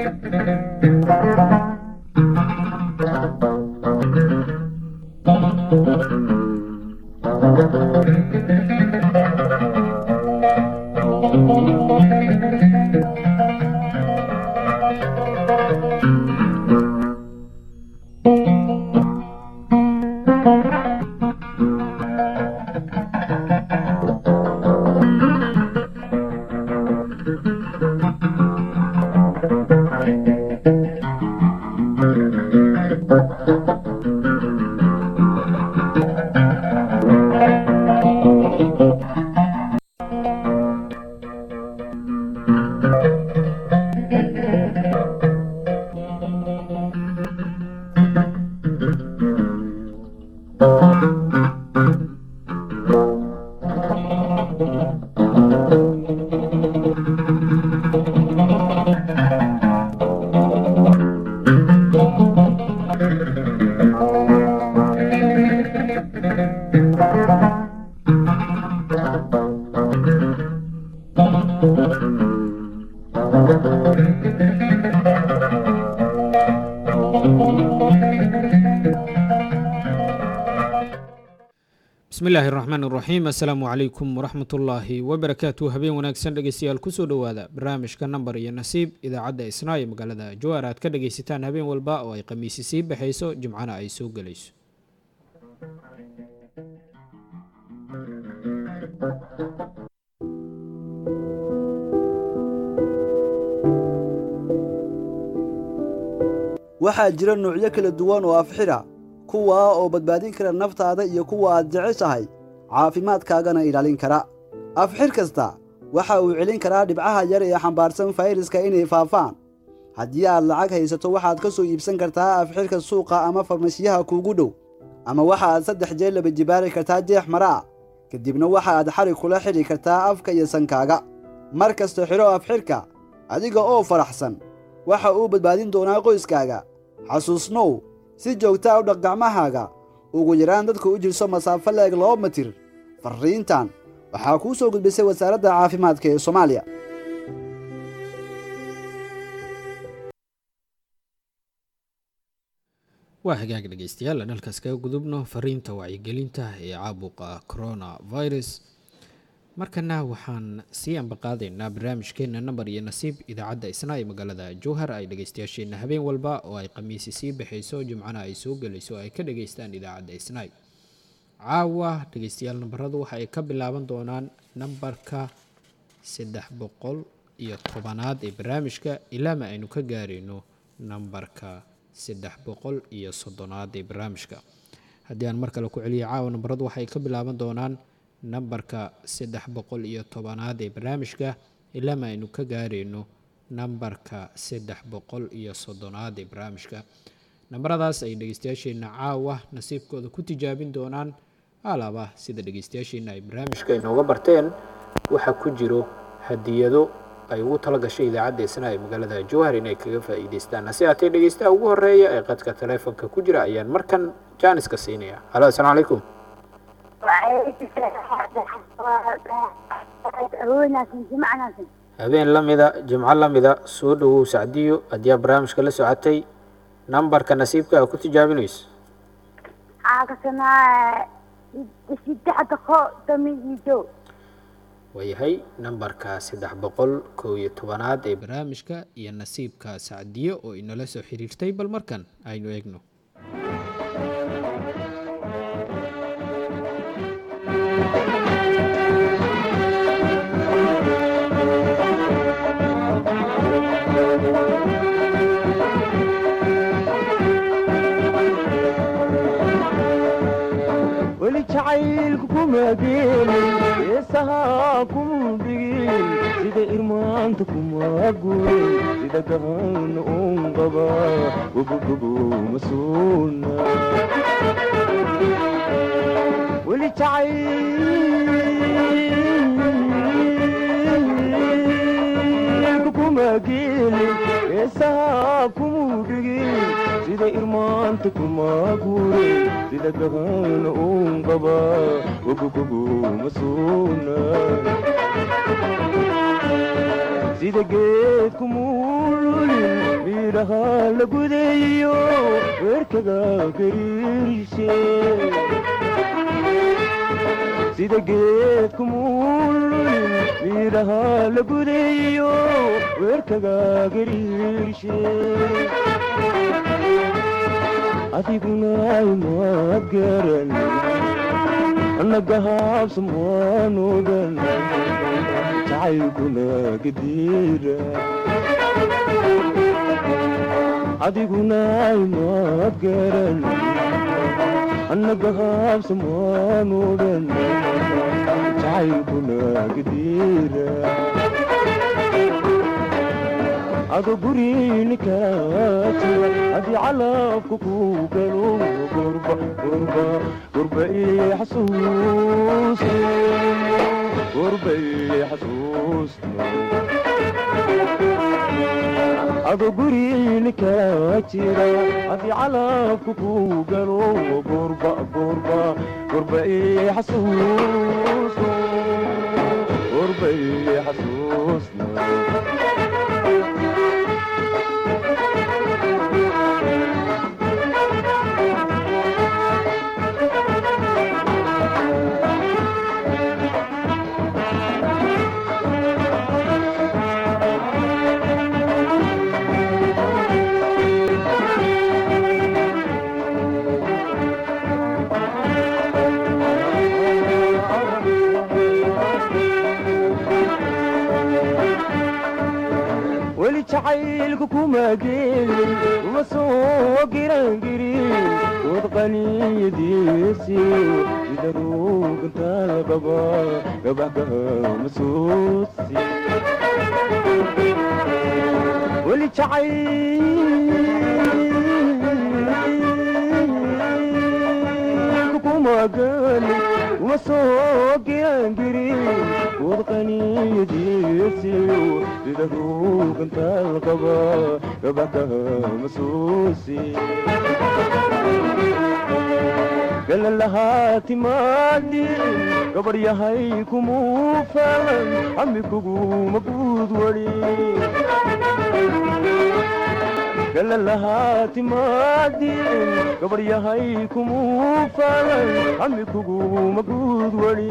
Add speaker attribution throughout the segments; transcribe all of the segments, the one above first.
Speaker 1: bismillaahi raxmaan iraxiim assalaamu calaykum waraxmat ullaahi wabarakaatu habeen wanaagsan dhegeystayaal kusoo dhowaada barnaamijka nambar iyo nasiib idaacadda isnaa ee magaalada jawaar aad ka dhageysataan habeen walba oo ay khamiisi sii baxayso jimcana ay soo gelayso
Speaker 2: waxaa jira nuucyo kala duwan oo afxira kuwaa oo badbaadin kara naftaada iyo kuwa aad jeceshahay caafimaadkaagana ilaalin kara afxir kasta waxa uu celin karaa dhibcaha yar ee xambaarsan fayraska inay faafaan haddii aad lacag haysato waxaad ka soo iibsan kartaa afxirka suuqa ama farmashiyaha kuugu dhow ama waxa aad saddex jeer laba jibaari kartaa jeex mara ah kadibna waxa aad xarig kula xidhi kartaa afka iyo sankaaga mar kasta xidho afxirka adiga oo faraxsan waxa uu badbaadin doonaa qoyskaaga xasuusnow si joogtaa u dhaq gacmahaaga ugu yaraan dadka u jirso masaafo leeg laba mitir farriintan waxaa kuu soo gudbisay wasaaradda caafimaadka ee soomaaliya
Speaker 1: waa hagaag dhegeystayaal aan halkaas kaga gudubno fariinta wacyigelinta ee caabuqa corona virus markana waxaan sii ambaqaadaynaa barnaamijkeena nambar iyo nasiib idaacadda isna ee magaalada jowhar ay dhegeystayaasheenna habeen walba oo ay khamiisi sii baxayso jimcana ay soo gelayso ay ka dhageystaan idaacadda isnaay caawa dhegeystayaal nambaradu waxa ay ka bilaaban doonaan nambarka saddex boqol iyo tobanaad ee barnaamijka ilaama aynu ka gaarayno nambarka saddex boqol iyo soddonaad ee barnaamijka haddii aan mar kale ku celiyo caawa nambaradu waxay ka bilaaban doonaan nambarka saddex boqol iyo tobanaad ee barnaamijka ilaama aynu ka gaarayno nambarka saddex boqol iyo soddonaad ee barnaamijka nambaradaas ay dhegeystayaasheenna caawa nasiibkooda ku tijaabin doonaan alaaba sida dhegeystayaasheenna ay barnaamijka inooga barteen waxaa ku jiro hadiyado ay ugu tala gashay idaacadda isna ee magaalada jowhar inay kaga faa'iidaystaan hase haatee dhegeystaha ugu horeeya ee qadka taleefonka ku jira ayaan markan jaaniska siinaya halo assalaamu calaykum habeen la mida jimco la mida soo dhowow sacdiyo haddii aad barnaamijka la socotay nambarka nasiibka a ku tijaabinayso waayahay nambarka saddex boqol kow iyo tobanaad ee barnaamijka iyo nasiibka sacdiyo oo inala soo xiriirtay bal markan aynu eegno
Speaker 3: weli jacaylku kuma geelin heesahaa kuma dhigin sida irmaanta kuma gurin sida gahan un qaba gobogobo ma suuna weli jacaylku kuma geelin heesahaa kuma dhigin sida irmaanta kuma gurin sida gahan un qaba gobogobo ma suuna sida geedku muululin miiraha la gudeeyo weerkaga gariirise sida geedku muululin miiraha la gudeeyo weerkaga gariirshe adiguna imaad garan annaga haabsamaanudan jacaylkuna gadiira adiguna imaad garan annaga haabsamaanudan jacaylkuna gadiira ado gurinikaajiya haddii calabka ku galo gurba gurba gurba ii xasuus gurba ii xasuus ado gurinikala jira haddii calabka ku galo gurba gurba gurba ii xasuus gurba ii xasuus weli jacaylku kuma gelin uma soo girangirin wad qaniyadiisi sida ruugantaal qaba gabaxkama suusi weli jacayl kuma gelin uma soo girangirin wad qaniyadiisi sida ruugantaal qaba gabaxkama suusi galan lahaa timaadin gabar yahay kumuu falan ami kuguma guud wali galan lahaa timaadin gabar yahay kumuu falan ami kuguma guud wali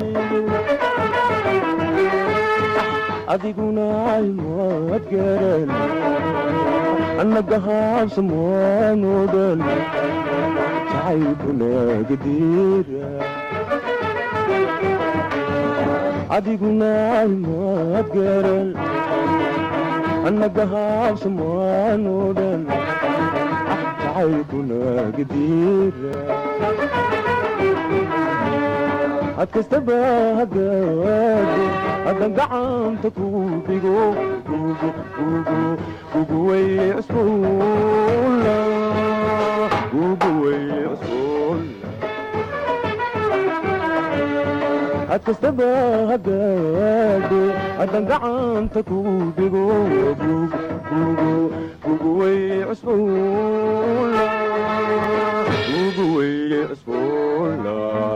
Speaker 3: adiguna imaad garan annaga haabsamaanudan jacaylkuna gadiira adiguna imaad garan annaga haabsamaanudan jacaylkuna gadiira had kastaba hagaado haddan gacanta ku dhigo gugu gugu gugu way cusbuula gugu way cusbuula had kastaba hagaado haddan gacanta ku dhigo gugu gugu gugu way cusbuula gugu way cusbuula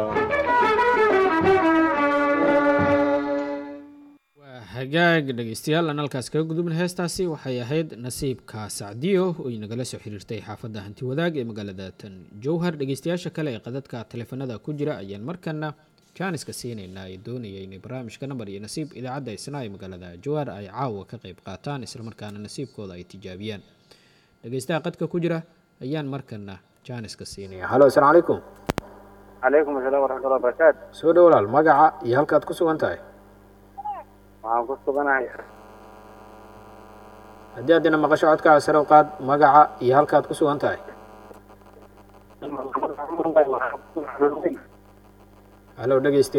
Speaker 1: hagaag dhegeystayaal aan halkaas kaga gudubna heestaasi waxay ahayd nasiibka sacdiyo oo inagala soo xiriirtay xaafadda hanti wadaag ee magaalada tan jowhar dhegeystayaasha kale ee qadadka taleefanada ku jira ayaan markana jaaniska siinaynaa ee doonaya inay barnaamijka nambar iyo nasiib idaacadda isna ee magaalada jowhar ay caawa ka qayb qaataan islamarkaana nasiibkooda ay tijaabiyaan dhegeystaha qadka ku jira ayaan markana jaaniska siinaya halo asalaamu calaykum
Speaker 4: calaykum asalaam waraxmatullahi wabarakaatu
Speaker 1: soo dhow walaal magaca iyo halkaad ku sugan tahay
Speaker 4: waxaan ku suganahay
Speaker 1: haddii aad ina maqasho codkaa sare u qaad magaca iyo halkaad ku sugan tahay halo dhegeyste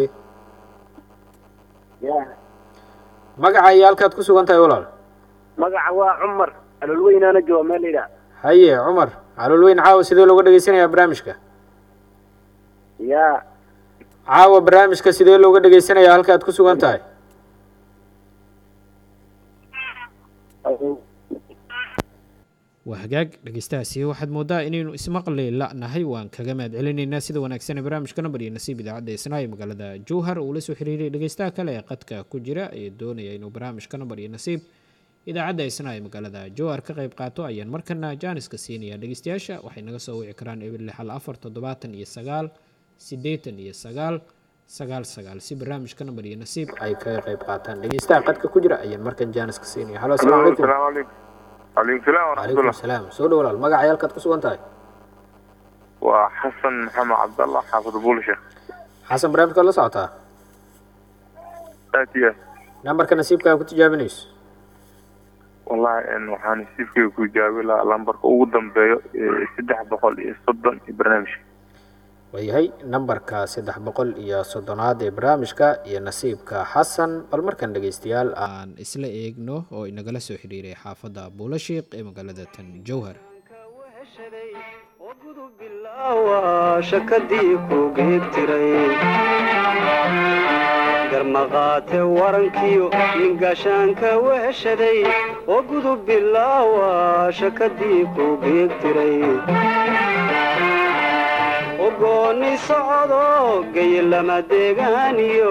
Speaker 4: ya
Speaker 1: magaca iyo halkaad ku sugan tahay walaal
Speaker 4: magaca waa cumar alolweynaana jooga meel la yidhaha
Speaker 1: haye cumar caloolweyn caawa sidee looga dhegeysanayaa barnaamijka
Speaker 4: ya
Speaker 1: caawa barnaamijka sidee looga dhegeysanayaa halkaad ku sugan tahay waa hagaag dhegeystahaasi waxaad moodaa inaynu ismaqli la'nahay waan kaga mahad celinaynaa sida wanaagsan ee barnaamijka nambar iyo nasiib idaacadda isnaa ee magaalada jowhar uu la soo xiriiray dhegeystaha kale ee qadka ku jira ee doonaya inuu barnaamijka nambar iyo nasiib idaacadda isna ay magaalada jowhar ka qayb qaato ayaan markana jaaniska siinaya dhegeystayaasha waxay naga soo wici karaan eber lix hal afar toddobaatan iyo sagaal siddeetan iyo sagaal sagaal sagaal si barnaamijka nambar iyo nasiib ay kaga qayb qaataan dhegeystaha qadka ku jira ayaan markan jaaniska siinaya halo asalaamu calaykum
Speaker 5: السلام عليكم عليكم السلام ورحمة
Speaker 1: calaykum
Speaker 5: الله
Speaker 1: salaam soo dhow walaal magaca yaalkaad ku sugan tahay
Speaker 5: وحسن محمد عبد الله حافظ بولشة
Speaker 1: xasan barnaamijkaad la socotaa
Speaker 5: آتية
Speaker 1: nambarka nasiibkaaga ku tijaabinayso
Speaker 5: والله إن وحان سيفكي كو جاوي لا لامبرك ugu dambeeyo ee saddex boqol iyo soddon iyo barnaamijka
Speaker 1: waayahay nambarka saddex boqol iyo soddonaad ee barnaamijka iyo nasiibka xasan bal markan dhegeystayaal aan isla eegno oo inagala soo xiriiray xaafadda buulashiiq ee magaalada tan jowhar
Speaker 6: shakadii ku geegtiray garmaqaate warankiyo nin gaashaanka weheshaday oo gudub bilaawa shakadii ku geegtiray ogoonni socdo gayilama deegaaniyo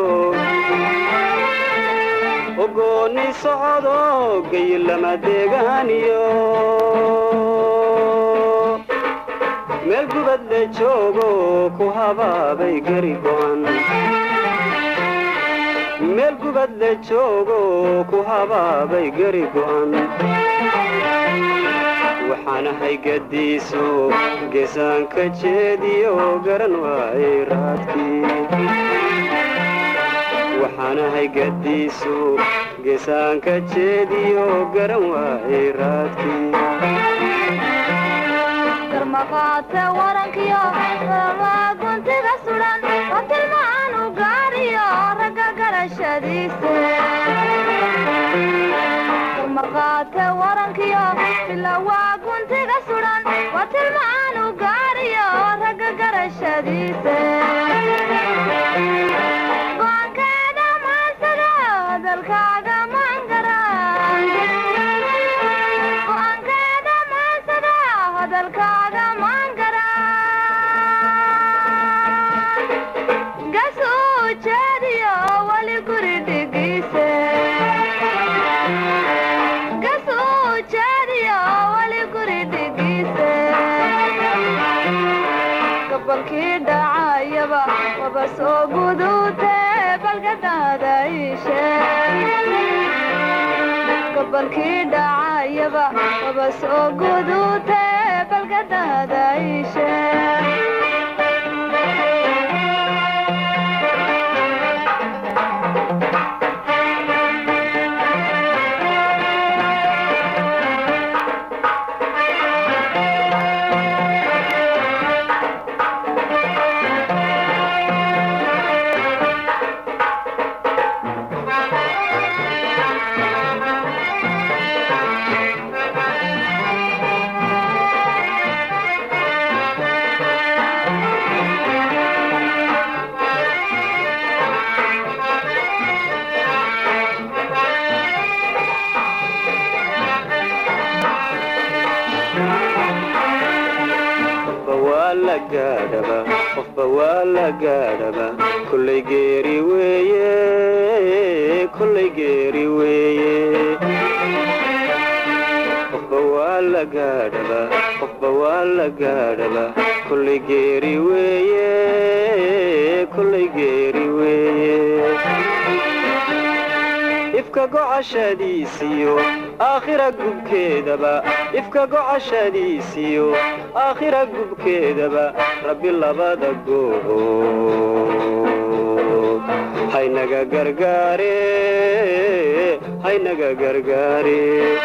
Speaker 6: ogoonni socdo gayilama deegaaniyo meel gubad le joogo ku habaabay gari go'an meel gubad le joogo ku habaabay gari go'an waxaan ahay gadiiso geesaanka jeediyo garan waayay raadkii waxaan ahay gadiiso geesaanka jeediyo garan waayay raadkii
Speaker 7: garmaqaate warankiyo rabaa guntiga sudan oo tilmaan u gaariyo ragga garashadiise garmaqaate warankiyo bilawaa guntiga sudan waa tilmaan u gaariyo ragga garashadiise go'aankeeda maansada hadalkaaga maangara go'aankeeda maansada hadalkaaga maangara gasuu jeediyo weli guri dhigiise gasuu jeediyo weli guri dhigiise gabalkii dhacayaba waba soo guduute balgadaada iishe gabalkii dhacayaba waba soo guduute balgadaada iishe
Speaker 6: qofba waa la gaadhaba qofba waa la gaadhaba kollay geeri weeye kollay geeri weeye qofba waa la gaadhaba qofba waa la gaadhaba kollay geeri weeye kollay geeri weeye ifka gocashadiisiyo aakhira gubkeedaba ifka gocashadiisiyo aakhira gubkeedaba rabbi labada goobood haynaga gargaare haynaga gargaare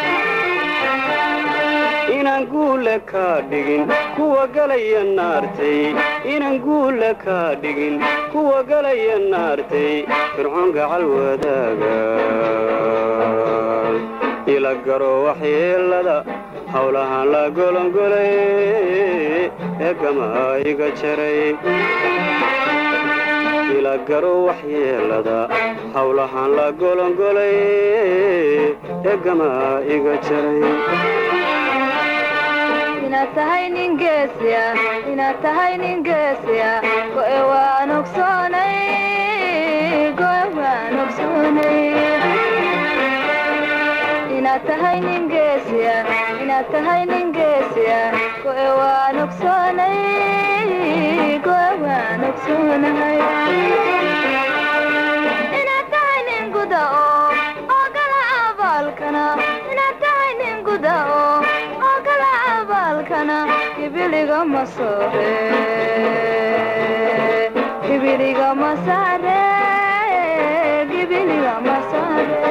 Speaker 6: inaan guule kaa dhigin kuwa galaya naartay inaan guule kaa dhigin kuwa galaya naartay fircoon gacal wadaaga ila garo waxyeelada howlahaan la golongolay ee gamaa iga jaray ila garo waxyeelada howlahaan la golongolay ee gamaa iga jaray
Speaker 7: inaad tahay nin geesiya inaad tahay nin geesiya go'e waan ogsoonay go'e waan ogsoonay inaad tahay nin geesiya inaad tahay nin geesiya go'e waan ogsoonay go'e waan ogsoonahay inaad tahay nin guda oo oo gala abaalkana inaad tahay nin guda oo oo gala abaalkana gibiliga ma soore gibiliga ma saare gibiliga ma saare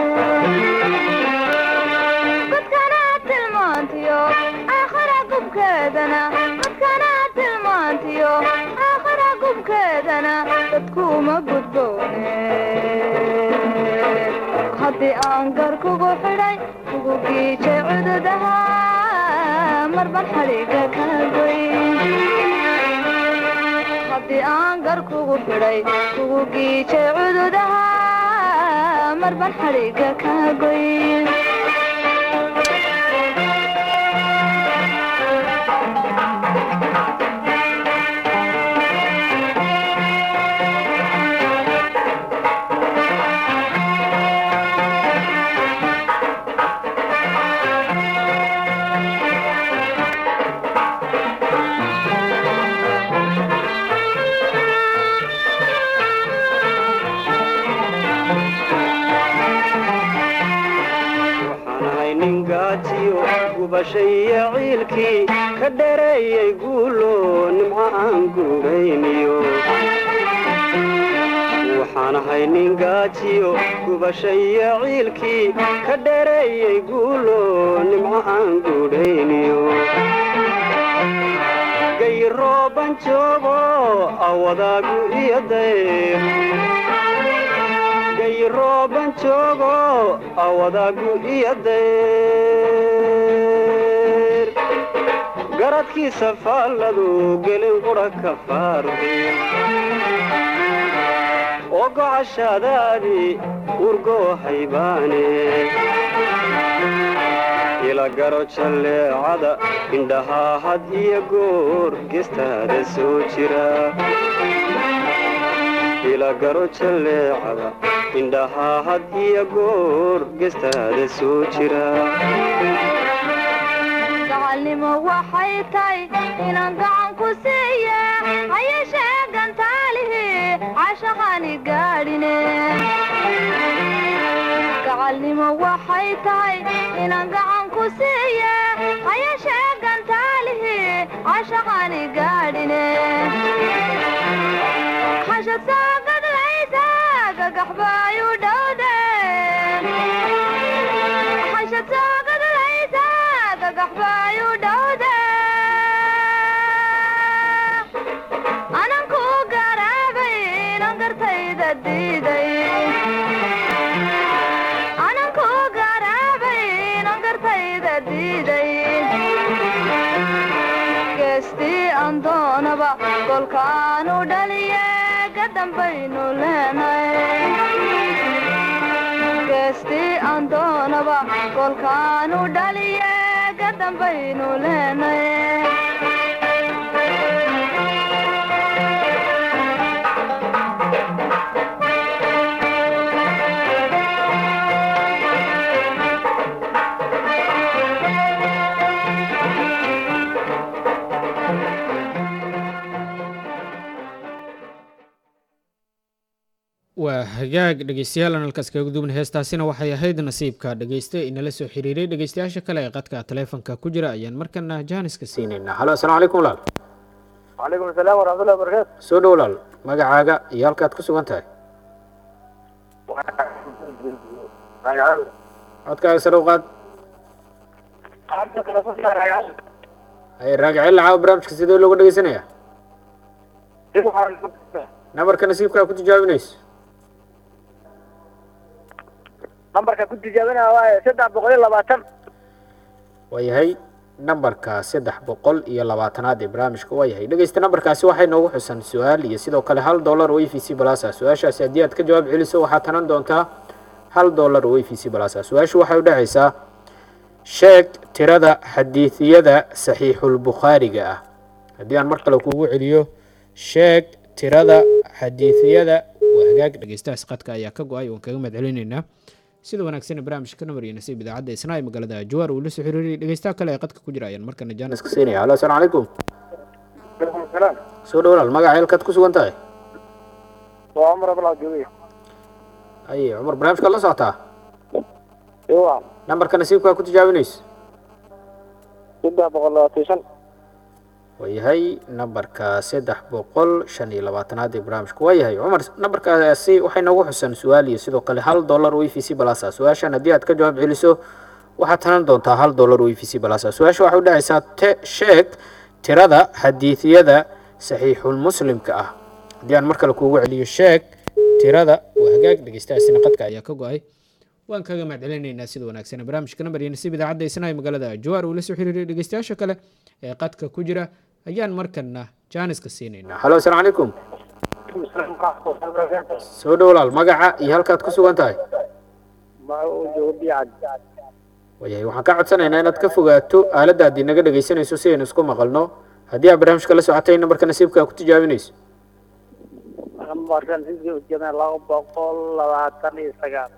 Speaker 7: dadkana tilmaantiyo aakhira gubkeedana dadkana tilmaantiyo aakhira gubkeedana dadkuuma gudboone haddii aan gar kugu xidhay kugu giijay cududaha marban xadhiga ka goy haddii aan gar kugu xidhay kugu giijay cududaha marban xadhiga ka goy
Speaker 6: waxaan ahay nin gaajiyo gubashaiyo ciilkii ka dhereeyay guulo nimco aan guurayniyo waxaan ahay nin gaajiyo gubashaiyo ciilkii ka dhereeyay guulo nimco aan guudhayniyo gayrooban joogo awadaagu iyo dayr gayrooban joogo awadaagu iyo dayr garadkiisa faalladu gelin qudha ka faardi oo gocashaadaadii urgoo haybaane ila garo jalleecada indhahaa had iyo goor gestaada soo jira ila garo jalleecada indhahaa had iyo goor gestaada soo jira
Speaker 7: gacalnimo waxay tahay inaan gacan ku siiya hayeshee gantaalihi cashaqani gaadhine gacalnimo waxay tahay inaan gacan ku siiya hayeshee gantaalihi cashaqani gaadhine xashad soo gadlaysa gagaxbaayu dhowde xashad soo gadlaysa gagaxbaayu dhowde anan ku garaabay inan gartayda diiday anan ku garaabay inan gartayda diiday geestii aan doonaba golkaanu dhaliye gadambaynu leenay geestii aan doonaba golkaanu dhaliye gadambaynu leenay
Speaker 1: waa hagaag dhegeystayaal aan halkaas kaga gudubna heestaasina waxay ahayd nasiibka dhegeyste inala soo xiriiray dhegeystayaasha kale ee qadka taleefonka ku jira ayaan markana jaaniska siinaynaa halo asalaamu calaykum walaal
Speaker 4: وعليكم السلام ورحمة الله وبركاته
Speaker 1: soo dhow walaal magacaaga iyo halkaad ku sugan tahay codkaaga sare u qaad haye raagiceel lacaawa barnaamijka sidee looga dhegeysanaya nabarka nasiibkaa ku tijaabinayso
Speaker 4: nambarka ku tijaabinaya waaye saddex boqol iyo labaatan
Speaker 1: waa yahay nambarka saddex boqol iyo labaatanaad ee barnaamijka waa yahay dhegeysta nambarkaasi waxay noogu xusan su-aal iyo sidoo kale hal dollar oo e v c balasa su-aashaasi haddii aad ka jawaab celiso waxaad tanan doontaa hal dollar oo e v c balasa su-aashu waxay u dhexaysaa sheeg tirada xadiidiyada saxiixulbukhaariga ah haddii aan mar kale kuugu celiyo sheeg tirada xadiidiyada waa hagaag dhegeystahaas qadka ayaa ka go-ay waan kaga mahad celinaynaa sida wanaagsan barnaamijka namar iyo nasiib idaacadda isnaa ee magaalada jawaar uu la soo xiriiriyay dhegeystaha kale ee qadka ku jira ayaan markana jaanis ka siinaya halo asalaamu calaykum soo dhowlaal magaca halkaad ku sugan tahay
Speaker 4: waa cumar abdulcabdiwey
Speaker 1: aye cumar barnaamijkaad la socotaa
Speaker 4: iwa
Speaker 1: nambarka nasiibkaa ku tijaabinayso
Speaker 4: saddex boqol labaatan shan
Speaker 1: waayahay nambarka saddex boqol shan iyo labaatanaad ee barnaamijku waayahay cumar nambarkaasi waxay noogu xusan su-aal iyo sidoo kale hal dollar o e v c balasa su-aashan haddii aad ka jawaab celiso waxaad tanan doontaa hal dollar o e v c balasa su-aasha waxay u dhacaysaa te sheeg tirada xadiidiyada saxiixul muslimka ah haddii aan mar kale kuugu celiyo sheeg tirada waa hagaag dhegeystahaasina qadka ayaa ka go-ay waan kaga mahadcelinaynaa sida wanaagsan barnaamijka nambar iyo nasiib idaacadda isnaha ee magaalada jawaar uu la soo xiriiriyay dhegeystayaasha kale ee qadka ku jira ayaan markana jaaniska siinaynaa halo asalaamu calaykum soo dhowlaal magaca iyo halkaad ku sugan tahay waayahay waxaan ka codsanaynaa inaad ka fogaato aaladda haddii naga dhegeysanayso si aynu isku maqalno haddii aad barnaamijka la socotay nambarka nasiibka ku tijaabinayso
Speaker 4: laba boqol labaatan iyo sagaal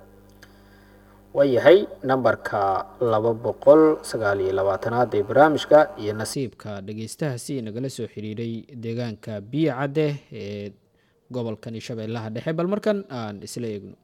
Speaker 1: waayahay nambarka laba boqol sagaal iyo labaatanaad ee barnaamijka iyo nasiibka dhegeystahaasi nagala soo xiriiray deegaanka biyo cadde ee gobolkani shabeellaha dhexe bal markan aan isla eegno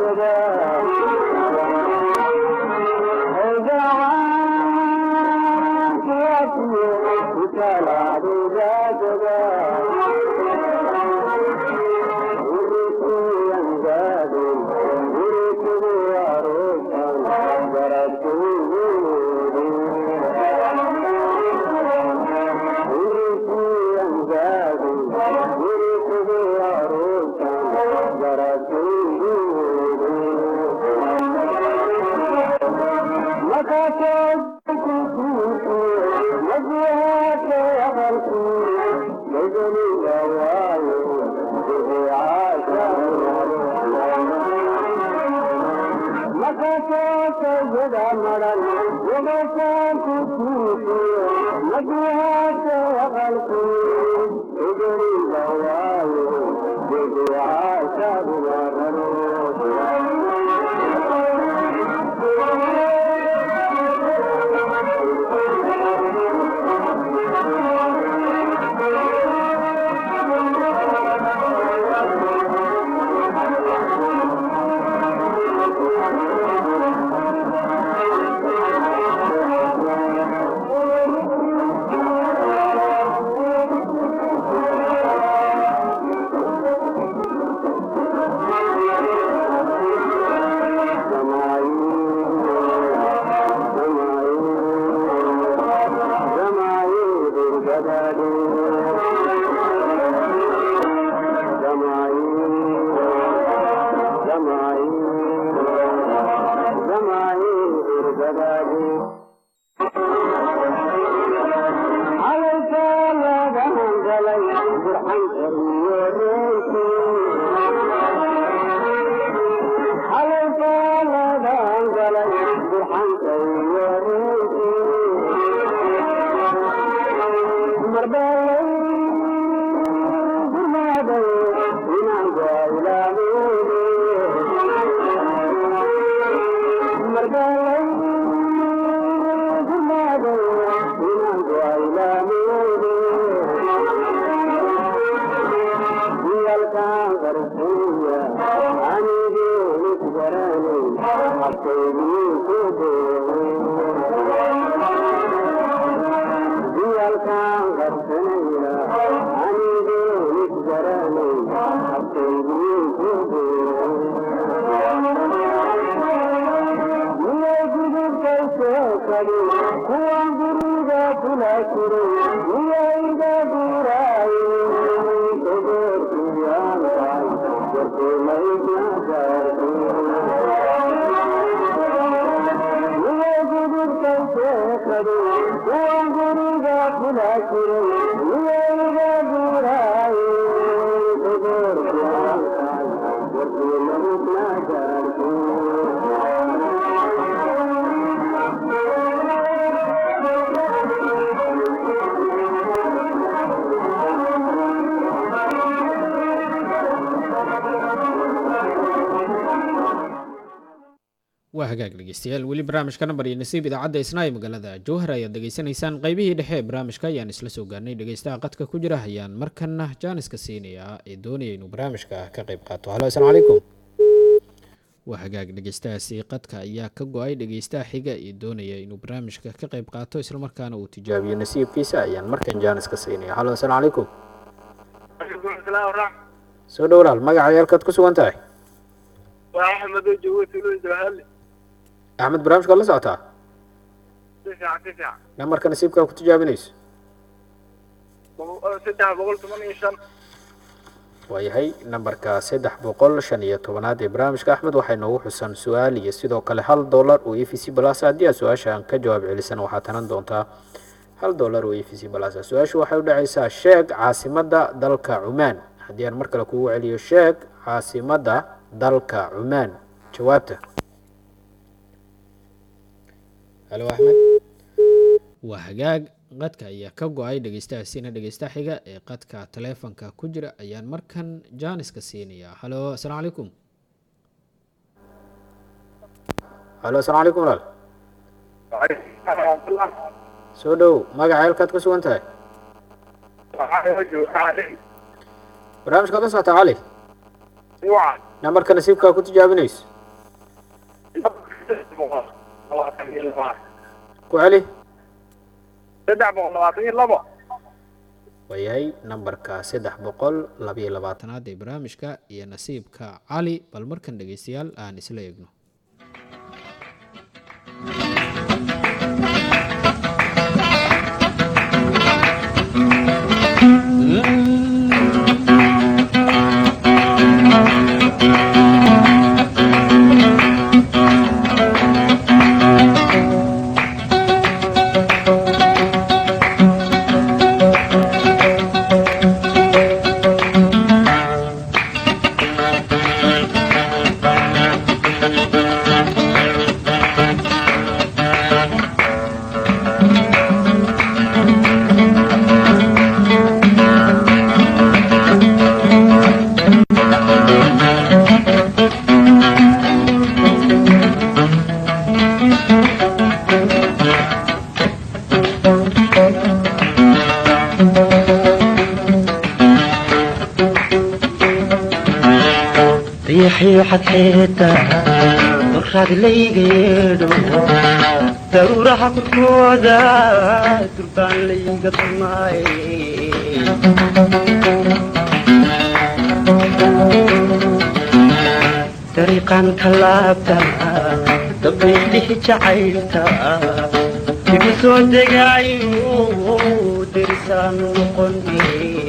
Speaker 8: Oh,
Speaker 1: waa hagaag dhegeystayaal weli barnaamijka nambar iyo nasiib idaacadda isnaa ee magaalada jowhar ayaad degeysanaysaan qaybihii dhexe ee barnaamijka ayaan isla soo gaarnay dhegeystaha qadka ku jira ayaan markana jaaniska siinayaa ee doonaya inuu barnaamijka ka qayb qaato halo asalaamu calaykum waa hagaag dhegeystahaasi qadka ayaa ka go-ay dhegeystaha xiga ee doonaya inuu barnaamijka ka qayb qaato islamarkaana uu tijaabiyo nasiibkiisa ayaan markan jaaniska siinaya halo asalaamu calaykum soo dhowlaal magaca yaalkaad ku sugan tahay
Speaker 4: waa axmed oo joogo tuulada jawahali
Speaker 1: axmed barnaamijkaad la socotaa
Speaker 4: si fiican si fiican
Speaker 1: namarka nasiibkaa ku tijaabinayso
Speaker 4: boqol- saddex boqol toban iyo shan
Speaker 1: waayahay nambarka saddex boqol shan iyo tobanaad ee barnaamijka axmed waxay noogu xusan su-aal iyo sidoo kale hal dollar oo e v c balas haddii aad su-aashaan ka jawaab celisan waxaad tanan doontaa hal dollar oo e v c balas su-aashu waxay u dhacaysaa sheeg caasimadda dalka cumaan haddii aan mar kale kugu celiyo sheeg caasimadda dalka cumaan jawaabta halo axmed waa hagaag qadka ayaa ka go-ay dhegeystahaasina dhegeystaha xiga ee qadka taleefonka ku jira ayaan markan jaaniska siinayaa halo asalaamu calaykum halo asalaamu calaykum walaal soo dhow magaca halkaad ku sugan tahay barnaamijkaad la socotaa cali namarka nasiibkaa ku tijaabinayso ku celi
Speaker 4: saddex boqol labaatan iyo labo
Speaker 1: waayahay nambarka saddex boqol labayo labaatanaad ee barnaamijka iyo nasiibka cali bal markan dhegeystayaal aan isla eegno
Speaker 3: Thank you.
Speaker 8: riixii xadxeeta dulraad layga yeedho daruuraha korkooda durbaan layga dumaaye dariiqan ka laabta dabaylihi jacaylta igu soo degaayo derisaan noqone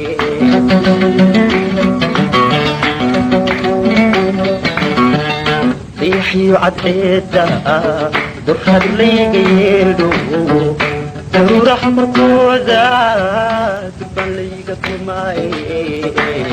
Speaker 8: riixyo cadceeda durrad layga yeedho daruuraha markooda durban layga tumaaye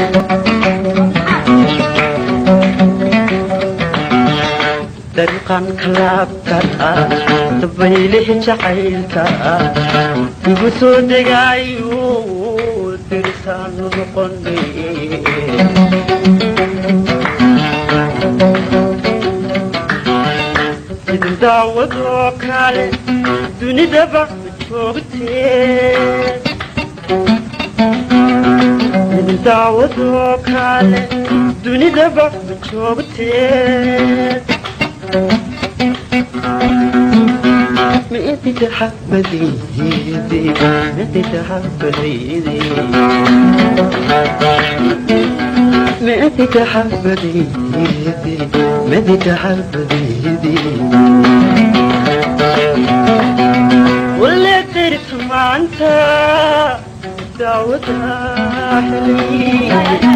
Speaker 8: dariiqan kalaabka dabaylihi jacaylka igu soo degaayo derisaanu noqone sidin daawadoo kale dunidaba ma joogtee sidin daawadoo kale dunidaba ma joogtee مئتي تحبذيدي مئتي تحبذيدي مئتي تحبذيدي مئتي تحبذيدي ولا ترت مع انت دعوتها حلمي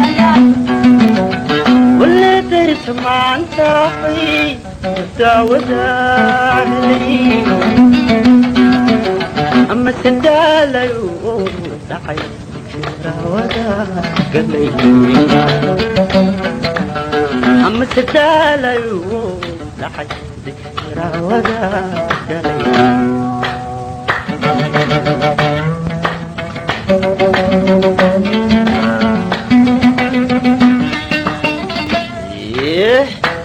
Speaker 8: ولا ترت مع انت حي دعوتها حلمي أما سندالة دعي دعوتها قلي أما سندالة دعي دعوتها قلي Yeah.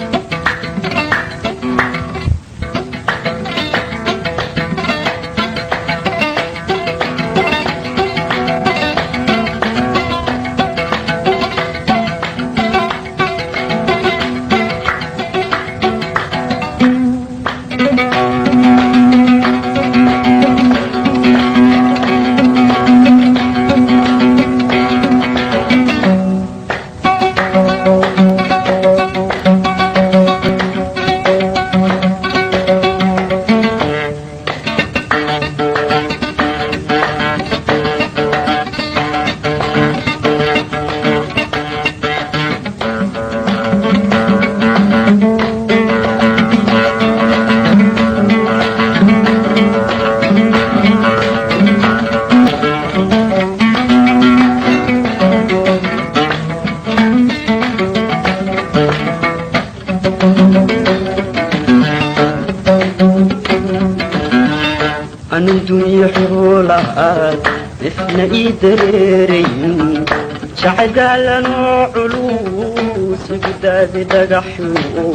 Speaker 8: أنا الدنيا حولها إحنا إيدريرين شعد على نوع علوس قداد دقحو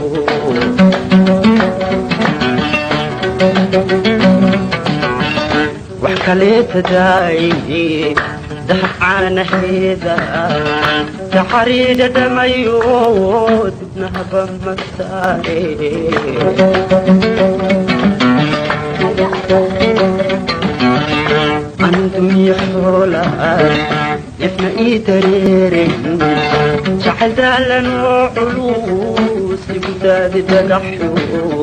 Speaker 8: وحكاليت داي دحق عنا هيدا تحريد دميود نهب مساري عندهم يحولها يسمع يتريرين شحل دالن وعلوس لبداد دقحو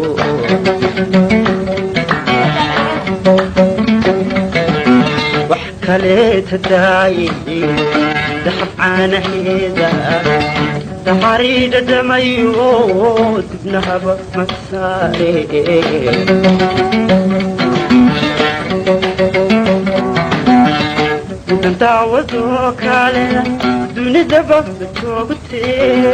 Speaker 8: وحكاليت داي دحب عنا هيدا تحريد دميوت بنهب مساري daawadoo kale dunidaba ma joogtee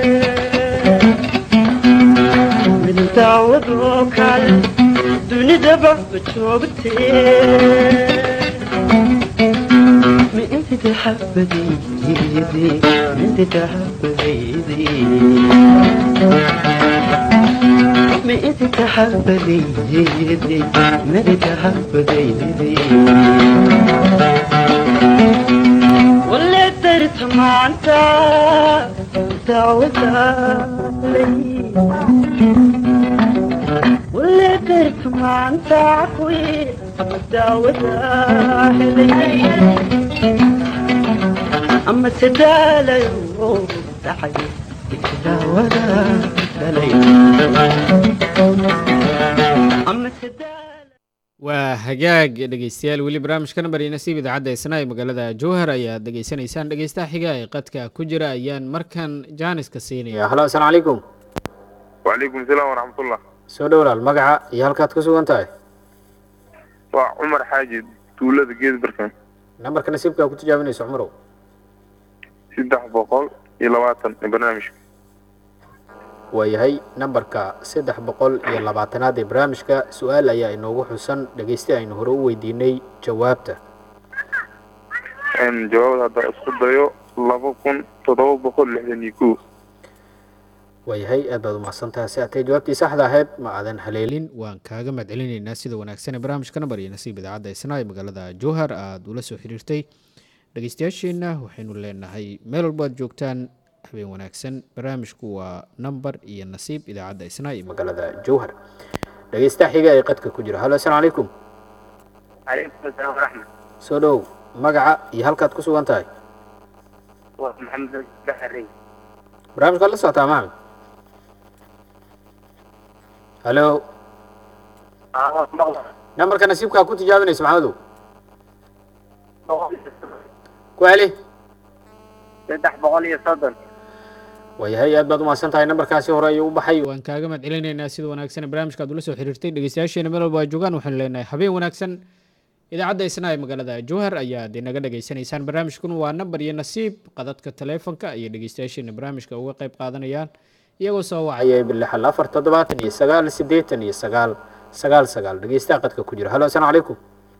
Speaker 8: mid daawadoo kale dunidaba ma joogtee ma inti taxabadaydi inti taxabadaydi ما انت تحبذي ما انت تحبذي ولا ترت قرت معنتا دعوتا لي واللي قرت معنتا عقوي دعوتا لي أما سدالة يوم تحي دعوتا لي أما سدالة
Speaker 1: waa hagaag dhegeystayaal weli barnaamijka nambar iyo nasiib idaacadda isna ee magaalada jowhar ayaad dhegeysanaysaan dhegeystaha xiga ee qadka ku jira ayaan markan jaaniska siinaya halo asalaamu calaykum
Speaker 5: wacalaykum salaam waraxmatullah
Speaker 1: soo dhowlaal magaca iyo halkaad ku sugan tahay
Speaker 5: waa cumar xaaji tuulada geed barkan
Speaker 1: nambarka nasiibka ku tijaabinayso cumarow
Speaker 5: saddex boqol iyo labaatan ee barnaamijka
Speaker 1: waayahay nambarka saddex boqol iyo labaatanaad ee barnaamijka su-aal ayaa inoogu xusan dhegeyste aynu hore u weydiinay jawaabta
Speaker 5: jawaabda hadda isku dayo laba kun toddoba boqol lixdan iyo kow
Speaker 1: waayahay aad baad umahadsantaha si atay jawaabtii saxda ahayd ma aadan haleelin waan kaaga mahadcelinaynaa sida wanaagsan ee barnaamijka nambar iyo nasiib idaacadda isna ee magaalada jowhar aada ula soo xiriirtay dhegeystayaasheenna waxaynu leenahay meel walbo aad joogtaan habeen wanaagsan barnaamijku waa nambar iyo nasiib idaacadda isna ee magaalada jowhar dhegeystaha xiga ee qadka ku jira halo asalaamu calaykum
Speaker 4: calaykum asalaam waraxmat
Speaker 1: soo dhow magaca iyo halkaad ku sugan tahay
Speaker 4: waa maxamed baxarey
Speaker 1: barnaamijkaad la socotaa maxamed halo nambarka nasiibkaa ku tijaabinayso maxamedow ku celi
Speaker 4: saddex boqol iyo soddon
Speaker 1: waayahay aad baad umahadsan tahay nambarkaasi hore ayuu u baxay waan kaaga mahad celinaynaa sida wanaagsan ee barnaamijka aad ula soo xiriirtay dhegeystayaasheena meel walba aad joogaan waxaanu leenahay habeen wanaagsan idaacadda isna ee magaalada jowhar ayaad inaga dhegeysanaysaan barnaamijkun waa nambar iyo nasiib qadadka taleefonka ayay dhegeystayaasheena barnaamijka uga qayb qaadanayaan iyagoo soo wacaya bilixal afar toddobaatan iyo sagaal siddeetan iyo sagaal sagaal sagaal dhegeystaha qadka ku jira halo asalaamu calaykum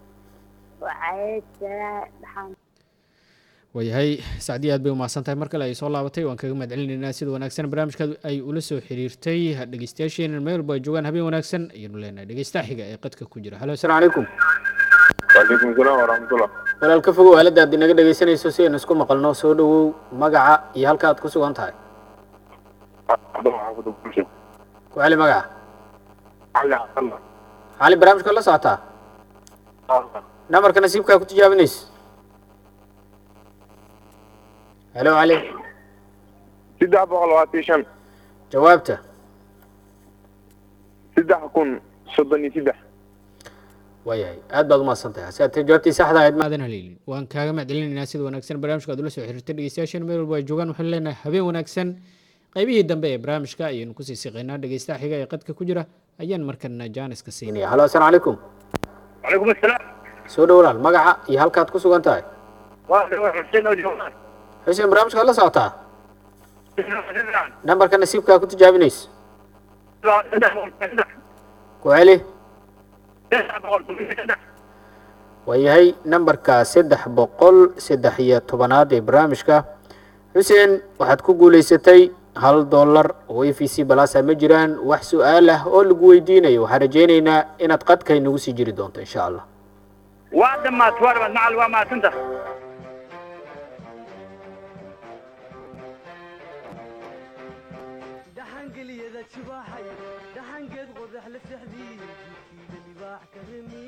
Speaker 1: waayahay sacdii aad bay umahadsan tahay mar kale ay soo laabatay waan kaga mahad celinaynaa sida wanaagsan barnaamijka ay ula soo xiriirtay dhegeystayaasheena meel walba ay joogaan habeen wanaagsan ayaynu leenahay dhegeystaha xiga ee qadka ku jira halo asalaamu calaykum
Speaker 5: wacalaykum salaam waraxmatullah
Speaker 1: walaal ka fogow aaladda aad inaga dhegeysanayso si aynu isku maqalno soo dhowow magaca iyo halka aad ku sugan tahay
Speaker 5: xaafada bulsha
Speaker 1: ku celi magaca
Speaker 5: cali cabdalla
Speaker 1: cali barnaamijka la socotaa nambarka nasiibkaa ku tijaabinayso halo cali
Speaker 5: saddex boqol labaatan iyo shan
Speaker 1: jawaabta
Speaker 5: saddex kun soddon iyo saddex
Speaker 1: waayahay aad baad umahadsan tahay hase atee jawaabtii saxda ahayd maadan haleelin waan kaaga mahadcelinaynaa sida wanaagsan barnaamijka aad ula soo xiriirtay dhegeystayaasheen meel walba ay joogaan waxaanu leenahay habeen wanaagsan qaybihii dambe ee barnaamijka ayaynu kusii siqaynaa dhegeystaha xiga ee qadka ku jira ayaan markana jaaniska siinaya halo asalaamu calaykum
Speaker 4: calaykum asalaam
Speaker 1: soo dhowlaal magaca iyo halkaad ku sugan tahay
Speaker 4: waa xuseen oo joogaan
Speaker 1: xuseen barnaamijkaad la socotaa nambarka nasiibkaa ku tijaabinayso ku celi waayahay nambarka saddex boqol saddex iyo tobanaad ee barnaamijka xuseen waxaad ku guulaysatay hal dollar oo a v c balasa ma jiraan wax su-aal ah oo lagu weydiinayo waxaan rajaynaynaa inaad qadka inagu sii jiri doonto insha allah
Speaker 4: waa dhamaat waa dhamaat macal waa mahadsanta
Speaker 3: dhaxangeliyada jibaaxay dhaxangeed qodax la sexdii jidkiida libaax ka remi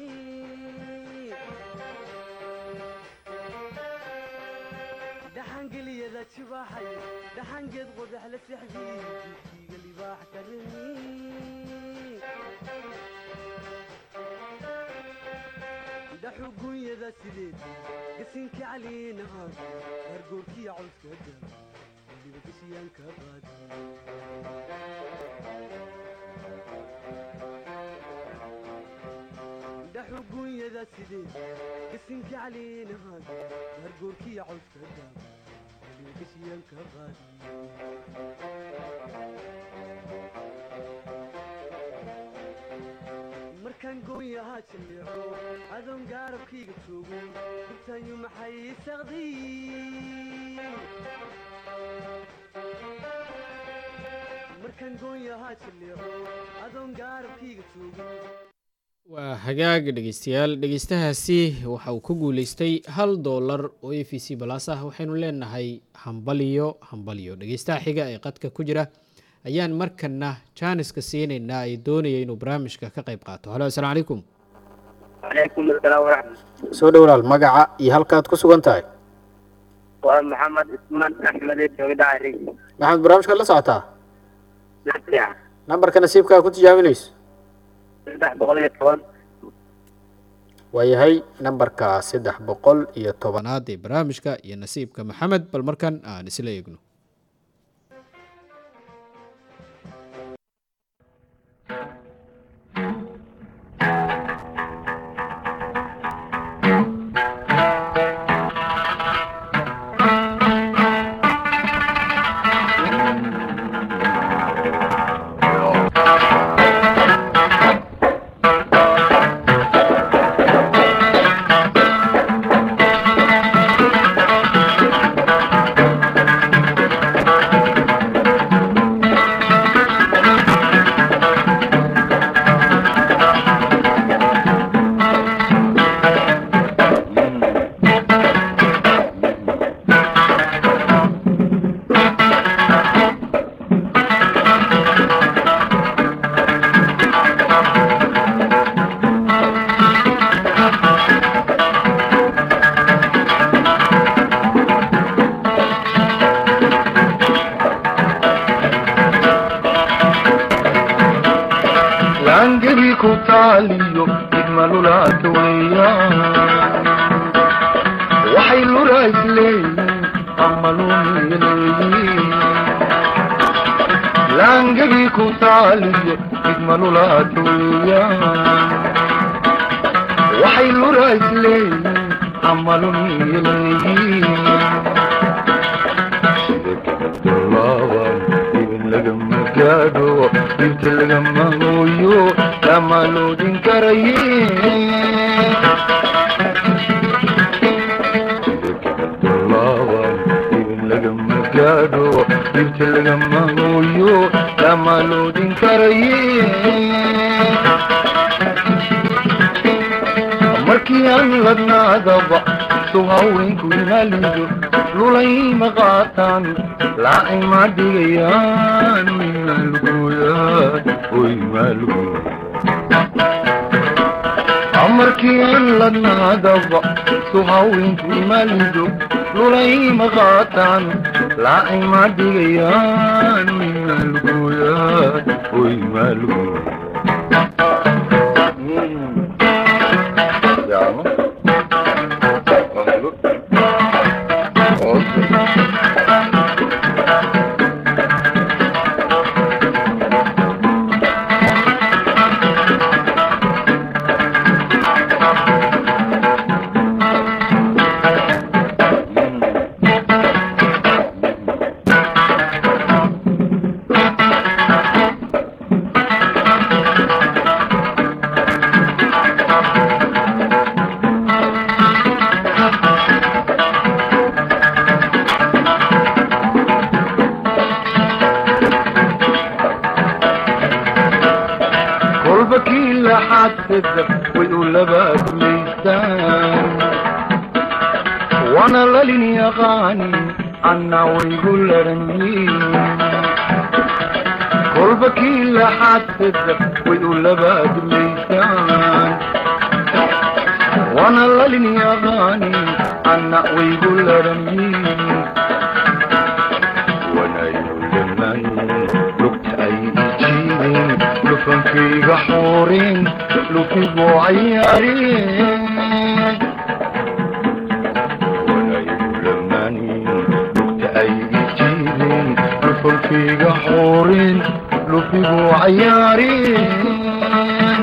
Speaker 3: dhaxangeliyada jibaaxay dhaxangeed qodax la sexdii jidkiiga libaax ka remi dhaxugunyada sideed gasinka caliina ah gargoorkiya cawska dara weliba gashiyaanka qaadi dhaxugunyada sideed gasinka caliina ah gargoorkiya cawska dara weliba gashiyaanka qaadi markaan gooyahaa jilleeco adoon gaarabkayga joogo gurtaanyu maxay saqday markaan gooyahaa jilleeco adoon gaarabkayga joogo
Speaker 1: waa hagaag dhegeystayaal dhegeystahaasi waxa uu ku guuleystay hal doolar oo a v c balas ah waxaynu leenahay hambaliyo hambaliyo dhegeystaha xiga ee qadka ku jira ayaan markana jaaniska siinaynaa ay doonaya inuu barnaamijka ka qayb qaato halo asalaamu calaykum
Speaker 4: calaykum asalaam waraxmat
Speaker 1: soo dhowlaal magaca iyo halkaad ku sugan tahay
Speaker 4: waa maxamed ismaan axmede jooga dhacari
Speaker 1: maxamed barnaamijkaad la socotaa
Speaker 4: nasiixa
Speaker 1: nambarka nasiibkaa ku tijaabinayso
Speaker 4: saddex boqol iyo toban
Speaker 1: waayahay nambarka saddex boqol iyo tobanaad ee barnaamijka iyo nasiibka maxamed bal markan aan isla eegno
Speaker 9: laangedii ku taaliyo idmalulaata weeyaan waxay lura isleeyiin ama lumiya leeyiin laangedii ku taaliyo idmalulaata weeyaan waxay lura isleeyiin ama lumiya leeyiin sida gabadolaaban ibin lagama gaadho inta lagama hooyo lama loodin karaye sida gabadolaaban ibin lagama gaadho inta lagama hooyo lama loodin karaye markii aan ladnaadaba soo haweenku inaalido lulayma qaataan laacay ma dhigayaan oy maalgooyaan oy maalgooyaan markii aan ladnaadaba soo haweenku inaalido lulayma qaataan laacay ma dhigayaan oy maalgooyaan oy maalgooyaan Andiamo. kolba kii laxaadkada way u labaadulaysaan waana lalin yaqaani anna waygu laranyiin kolba kii laxaadkada way u labaadulaysaan waana lalin yaqaani anna waygu laranyiin wanayuleman lugta ay ijiideen lufankayga xooreen lufigu cayaareen wanayuleman lugta ay ijiideen lufankayga xooreen lufigu cayaareen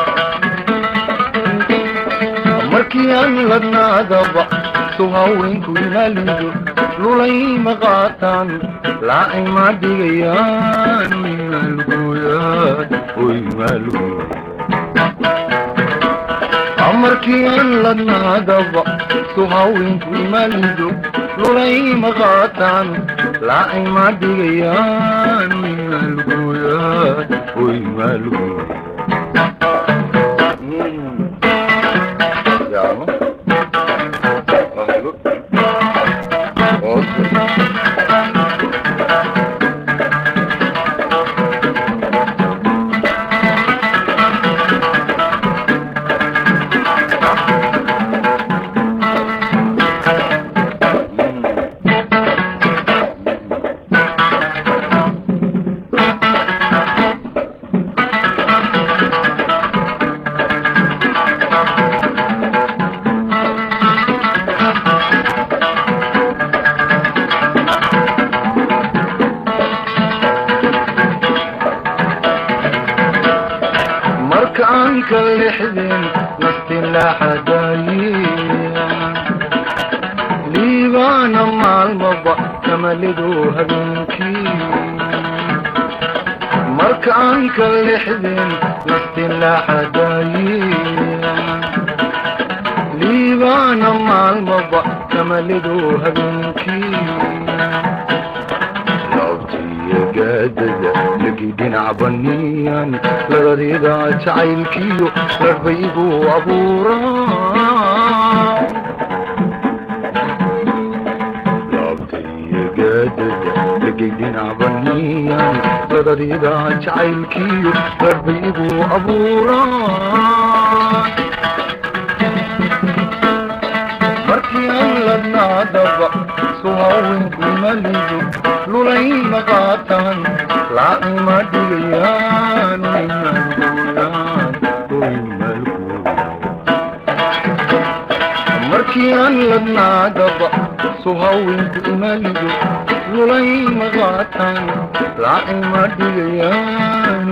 Speaker 9: markii aan ladnaadaba soo haweenku inaalido lulayma qaataan laacay ma dhigayaan oy maalgooyaan oy maalgooyaan markii aan ladnaadaba soo haweenku inaalido lulayma qaataan laacay ma dhigayaan oy maalgooyaan oy maalgooyaan ka lixdeen nastilaaxadaayeen liibaana maalmaba kamalidu habeenkii markaan ka lixdeen nastilaaxadaayeen liibaana maalmaba kamalidu habeenkii laabtiyo gaadada lagi dhinac baniyan ladadiida jacaylkiyo larbaygu abuuraa laabtiyo gaadada lagi dhinac baniyan ladadiida jacaylkiyo larbaygu abuuraa markii aan ladnaadaba suhawinku malidu lulayma qaatan laacima dhigayaan markii aan ladnaadaba suhawinku imalidu lulayma qaatan laacima dhigayaan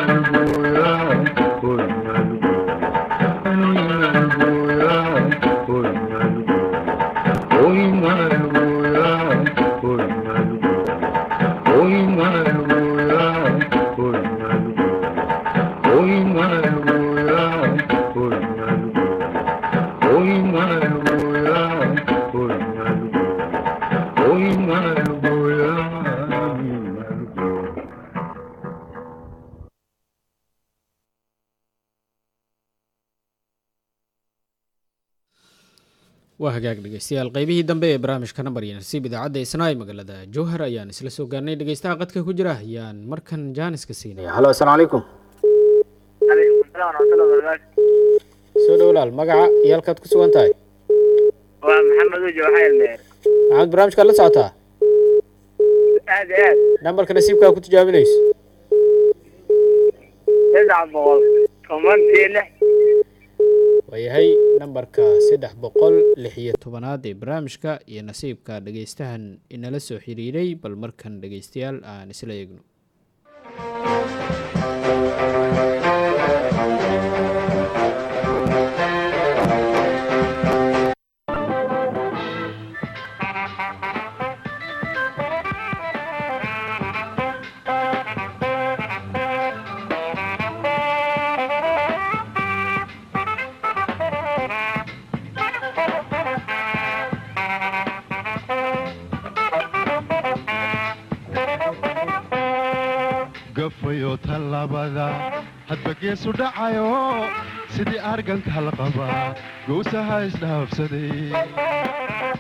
Speaker 1: waa hagaag dhegeystayaal qeybihii dambe ee barnaamijka nambar iyo nasiib idaacadda isnaay magaalada jowhar ayaan isla soo gaarnay dhegeystaha qadka ku jira ayaan markan jaaniska siinaya halo asalaamu calaykum
Speaker 4: calaykum asalaam waraxmatullahi wabarakaatu
Speaker 1: soo dhowlaal magaca iyo halkaad ku sugan tahay
Speaker 4: waa maxamed ujo waxaa ilmeer
Speaker 1: maxamed barnaamijkaad la socotaa
Speaker 4: aad iyo aad
Speaker 1: nambarka nasiibkaa ku tijaabinayso
Speaker 4: saddex boqol toban iyo lix
Speaker 1: waayahay nambarka saddex boqol lix iyo tobanaad ee barnaamijka iyo nasiibka dhegeystahan inala soo xiriiray bal markan dhegeystayaal aan isla eegno
Speaker 10: gafayo tallaabada hadba geesu dhacayo sidii arganka halqaba gowsaha isdhaafsaday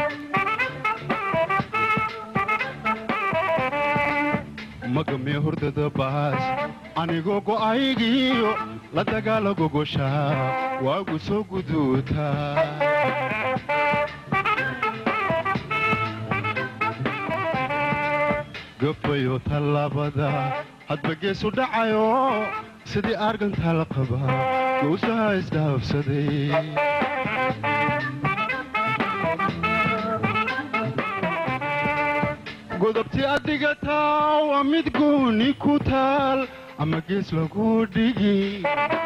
Speaker 10: magamiyo hurdada baas anigoo go'aygiyo la dagaala gogosha waagu soo guduuta gafayo tallaabada hadba geesu dhacayo sidii arganka la qaba gowsaha isdhaafsaday godobti adigataa waa mid gooni ku taal ama gees lagu dhigi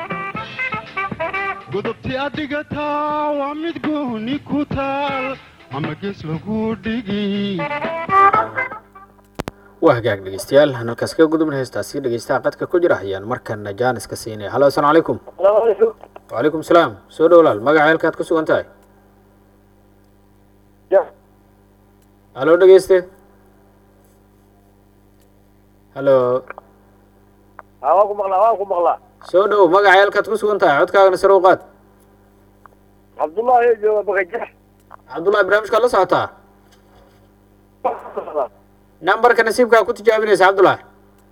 Speaker 10: godobti adigataa waa mid gooni ku taal ama gees lagu dhigi
Speaker 1: waa hagaag dhegeystayaal aan halkaas kaga gudubna heestaasi dhegeystaha qadka ku jira ayaan markana jaaniska siinaya halo asalaamu calaykum wacalaykum salaam soo dhowlaal magaca halkaad ku sugan tahay halo dhegeyste halo
Speaker 4: waan ku maqlaa waan ku maqlaa
Speaker 1: soo dhow magaca halkaad ku sugan tahay codkaagana sare u qaad
Speaker 4: cabdullahi jooga bakajax
Speaker 1: cabdullahi barnaamijkaad la socotaa nambarka nasiibkaa ku tijaabinaysa cabdullahi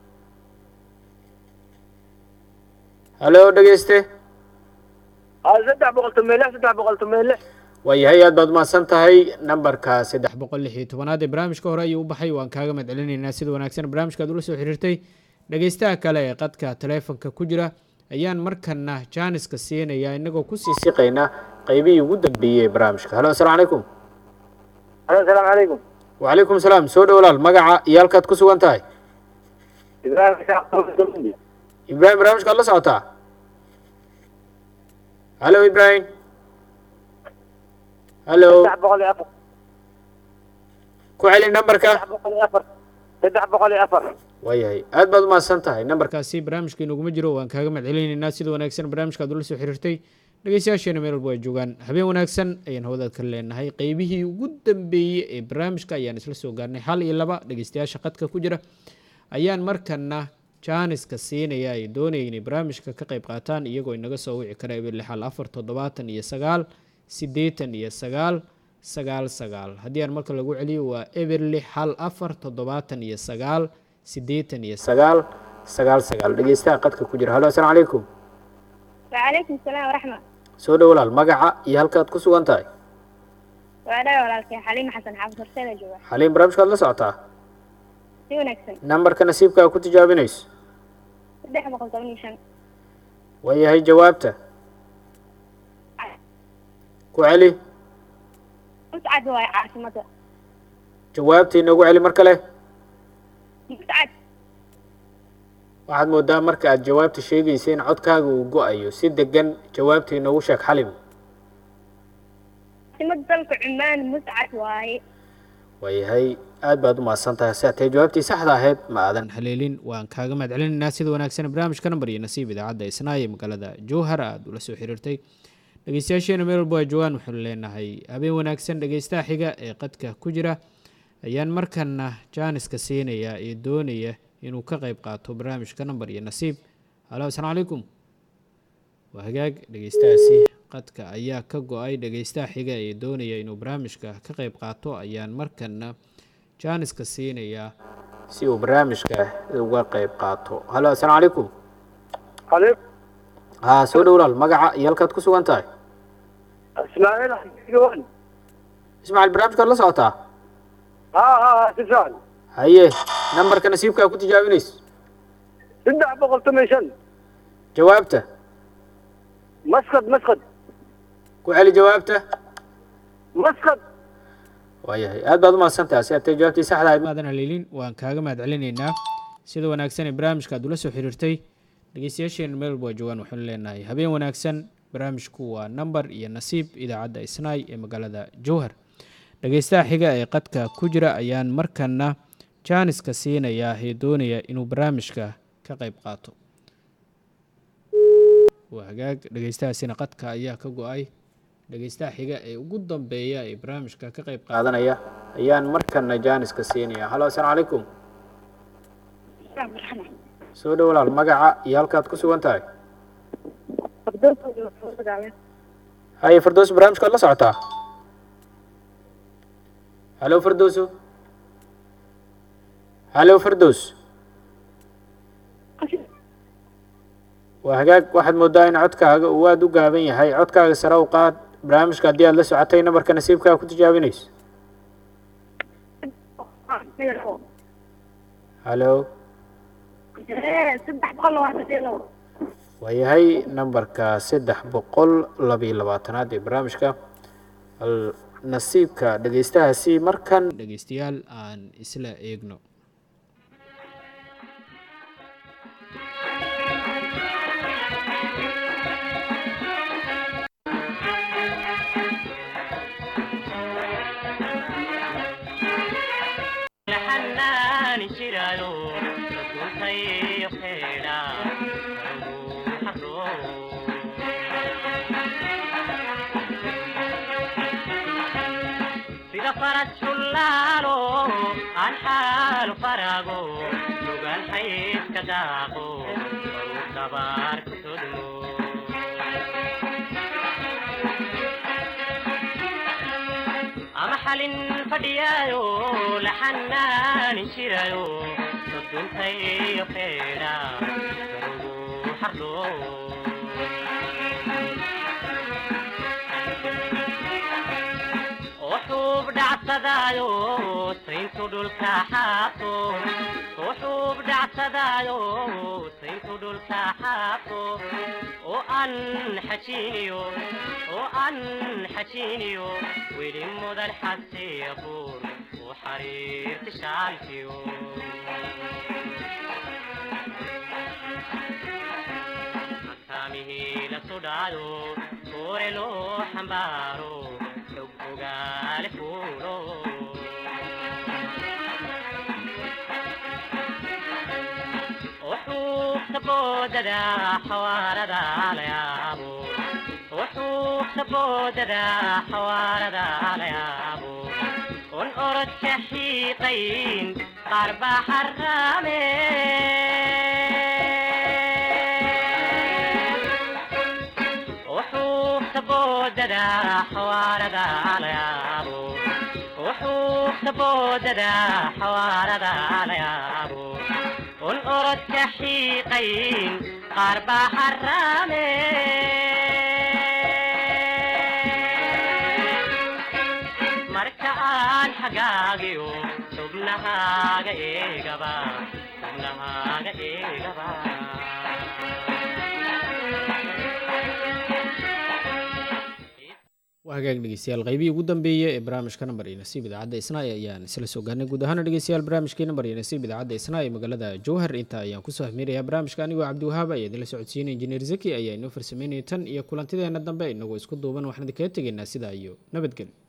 Speaker 1: halo dhegeyste
Speaker 4: saddex boqol toban lix saddex boqol toban lix
Speaker 1: waayahay aad baad umahadsan tahay nambarka saddex boqol lix iyo tobanaad ee barnaamijka hore ayuu u baxay waan kaaga mahad celinaynaa sida wanaagsan barnaamijkaad ula soo xiriirtay dhegeystaha kale ee qadka taleefonka ku jira ayaan markana jaaniska siinayaa inagoo kusii siqayna qeybihii ugu dambeeyey ee barnaamijka halo asalaamu calaykum
Speaker 4: alo asalaamu calaykum
Speaker 1: wacalaykum salaam soo dhowlaal magaca iyo halkaad ku sugan tahay
Speaker 4: ibraahim isaaq
Speaker 1: ibraahim barnaamijkaad la socotaa halo ibrahim halo
Speaker 4: saddex boqol iyo afar
Speaker 1: ku celi nambarka
Speaker 4: saddex boqol iyo afar saddex boqol iyo afar
Speaker 1: waayahay aad baad umahadsan tahay nambarkaasi barnaamijka inaguma jiro waan kaaga mahadcelinaynaa sida wanaagsan barnaamijka aad ula soo xiriirtay dhegeystayaasheena meel walba ay joogaan habeen wanaagsan ayaan hawadaad ka leenahay qeybihii ugu dambeeyey ee barnaamijka ayaan isla soo gaarnay hal iyo laba dhegeystayaasha qadka ku jira ayaan markana jaaniska siinaya ay doonaya inay barnaamijka ka qayb qaataan iyagoo inaga soo wici kara eber lixal afar toddobaatan iyo sagaal siddeetan iyo sagaal sagaal sagaal haddii aan marka lagu celiyo waa eber lix hal afar toddobaatan iyo sagaal siddeetan iyo sagaal sagaal sagaal dhegeystaha qadka ku jira halo assalaamu calaykum
Speaker 11: وعليكم السلام ورحمة
Speaker 1: soo dhow walaal magaca iyo halkaad ku sugan tahay
Speaker 11: وأنا walaalkay xaliim xasan xaafid horseeda jooga
Speaker 1: xaliin barnaamijkaad la socotaa
Speaker 11: si wanaagsan
Speaker 1: nambarka nasiibka aa ku tijaabinayso
Speaker 11: saddex boqol toban iyo shan
Speaker 1: waayahay jawaabta ku celi
Speaker 11: muscad waaye caasimada
Speaker 1: jawaabta inoogu celi mar kale
Speaker 11: muscad
Speaker 1: waxaad moodaa marka aad jawaabta sheegaysa in codkaaga uu go-ayo si degan jawaabta inoogu sheeg xalim
Speaker 11: caasimada dalka cumaan muscad waaye
Speaker 1: waayahay aad baad u mahadsan tahay si atay jawaabtii saxda ahayd ma aadan haleelin waan kaaga mahadcelinaynaa sida wanaagsan barnaamijka nambar iyo nasiib idaacadda isnaa ee magaalada jowhar aad ula soo xiriirtay dhegeystayaasheena meel walba ay joogaan waxaanu leenahay habeen wanaagsan dhegeystaha xiga ee qadka ku jira ayaan markana jaaniska siinaya ee doonaya inuu ka qayb qaato barnaamijka nambar iyo nasiib halo asalaamu calaykum waa hagaag dhegeystahaasi qadka ayaa ka go-ay dhegeystaha xiga ee doonaya inuu barnaamijka ka qayb qaato ayaan markana jaaniska siinaya si uu barnaamijka uga qayb qaato halo asalaamu calaykum
Speaker 4: calaykum
Speaker 1: haa soo dhow walaal magaca iyo halkaad ku sugan tahay
Speaker 4: ismaaciil xasan
Speaker 1: ismaaciil barnaamijkaad la socotaa
Speaker 4: ha ha ha si fiican
Speaker 1: haye nambarka nasiibka aa ku tijaabinayso
Speaker 4: saddex boqol toban iyo shan
Speaker 1: jawaabta
Speaker 4: masqad masqad
Speaker 1: ku celi jawaabta
Speaker 4: masqad
Speaker 1: waayahay aad baad u mahadsantaha si atay jawaabtii saxda ahayd maadan haleelin waan kaaga mahadcelinaynaa sida wanaagsan ee barnaamijka aad ula soo xiriirtay dhegeystayaasheena meel walba waa joogaan waxaanu leenahay habeen wanaagsan barnaamijku waa nambar iyo nasiib idaacadda isnaay ee magaalada jowhar dhegeystaha xiga ee qadka ku jira ayaan markana jaaniska siinayaa ee doonaya inuu barnaamijka ka qayb qaato waa hagaag dhegeystahaasina qadka ayaa ka go-ay dhegeystaha xiga ee ugu dambeeya ee barnaamijka ka qayb qaadanaya ayaan markana jaaniska siinaya halo asalaamu calaykum soo dhow walaal magaca iyo halkaad ku sugan tahay haye fardoos barnaamijkaad la socotaa halo fardooso halo fardoos waa hagaag waxaad moodaa in codkaaga uu aada u gaaban yahay codkaaga sare u qaad barnaamijka haddii aad la socotay nambarka nasiibkaa ku tijaabinayso halo
Speaker 11: saddex boqol labaatan iyo labo
Speaker 1: waayahay nambarka saddex boqol labiyo labaatanaad ee barnaamijka hal nasiibka dhegeystahaasi markan dhegeystayaal aan isla eegno
Speaker 12: sida farad shullaalo aan xaalu farago sugan xaydka daaqo baru dabaar ku sodmo ama xalin fadhiyaayo laxanaanin jirayo soduntayo feedha garugu xardho وحوب دعسدايو سينتو دولكا حاطو وحوب دعسدايو سينتو دولكا حاطو وأن حشينيو وأن حشينيو ويلي مدن حسي يبور وحرير تشالتيو مسامه لسودايو hore loo xambaaro xog ogaale fuulo وحوك بوددا حواردا ليابو وحوك بوددا حواردا ليابو ونقرد شحيقين قرب حرامي وحوك بوددا حواردا ليابو وحوك بوددا حواردا ليابو والأرد كحيقين قرب حرامي مركان حقاقيو سبنها إيقبا سبنها إيقبا
Speaker 1: waa hagaag dhegeystayaal qaybihii ugu dambeeyey ee barnaamijka nambar iyo nasiib idaacadda isnaay ayaan isla soo gaarnay guud ahaana dhegeystayaal barnaamijkii nambar iyo nasiib idaacadda isnaay ee magaalada jowhar inta ayaan kusoo hamiirayaa barnaamijka anigoo cabdiwahaab ayaa idinla socodsiinaya injineer zaki ayaa inoo farsameynaya tan iyo kulantideena dambe inagoo isku duuban waxaan idinkaga tegaynaa sidaa iyo nabadgelyo